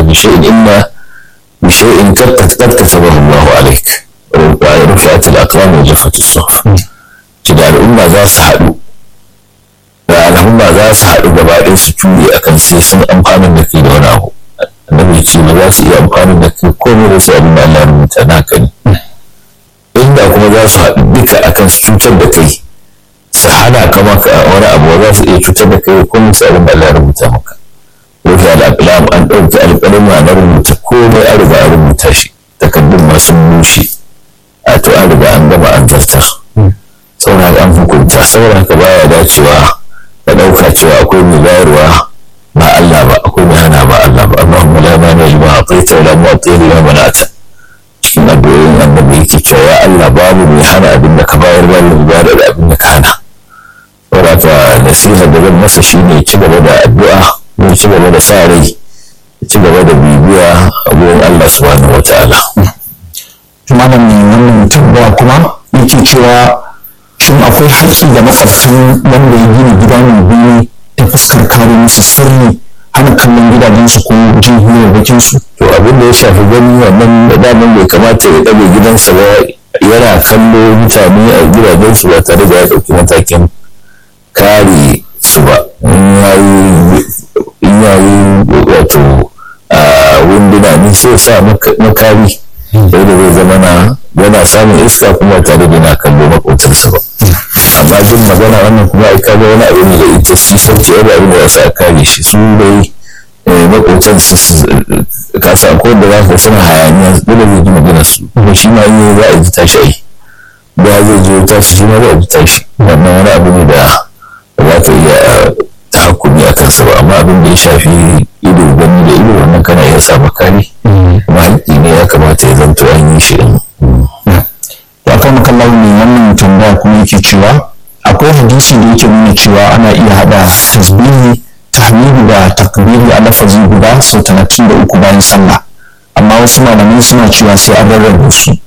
bi shay'in illa bi shay'in qad qad katabahu Allah alayk wa rufa'at al-aqlam wa jaffat as-suhuf ci da al'umma za su haɗu da al'umma za su haɗu gaba ɗaya su ture akan sai sun amfanin da kai da wani abu annabi ce ba za su iya amfanin da kai komai da sai abin da Allah ya rubuta naka ne inda kuma za su haɗu duka akan su cutar da kai su hana ka maka wani abu za su iya cutar da kai komai sai abin da Allah ya rubuta maka rufe al'aqlam an ɗauki alƙalama na rubuta komai an riga an rubuta shi takardun ma sun bushe a to an riga an gama an zartar saboda an hukunta saboda haka baya dacewa ka ɗauka cewa akwai mai bayarwa ba Allah ba akwai mai hana ba Allah ba Allahumma la mani lima ataita wa la mu'ti lima mana'ta cikin addu'o'in annabi yake cewa ya Allah babu mai hana abin da ka bayar ba mai bayar da abin da ka hana saboda haka nasiha da zan masa shine ci gaba da addu'a ne ci gaba da sa rai ci gaba da bibiya a gurin Allah subhanahu wataala malam ne wannan tambaya kuma yake cewa shin akwai haƙƙi da makwabtan wanda ya gina gida mai biyu ta fuskar kare musu sirri hana kallon gidajensu ko jin hirarrakinsu to abin da ya shafi gani wannan daman bai kamata ya ɗaga gidansa ba yana kallo mutane a gidajensu ba tare da ya ɗauki matakin kare su ba in yayi wato wunduna ne sai sa makari sai da zai zama na yana samun iska kuma tare da na kallo makocinsa ba amma jin magana wannan kuma ai kaga wani abu ne da ita shi sauki wani abu da ya sa kare shi su dai makotan su kasa ko da za ka suna hayaniya dole zai ji magana su kuma shi ma yi za a ji tashi ai da zai ji tashi shi ma za a ji tashi wannan wani abu ne da za ka iya tahakumi a kansa ba amma abin da ya shafi ido gani da ido wannan kana iya sa makari kuma haƙƙi ne ya kamata ya zanto an yi shi din to akan makallahu ne wannan tambaya kuma yake cewa akwai hadisi da yake nuna cewa ana iya hada tasbihi tahmidi da takbiri a lafazi guda sau talatin da uku bayan sallah amma wasu malamai suna cewa sai an rarrabe su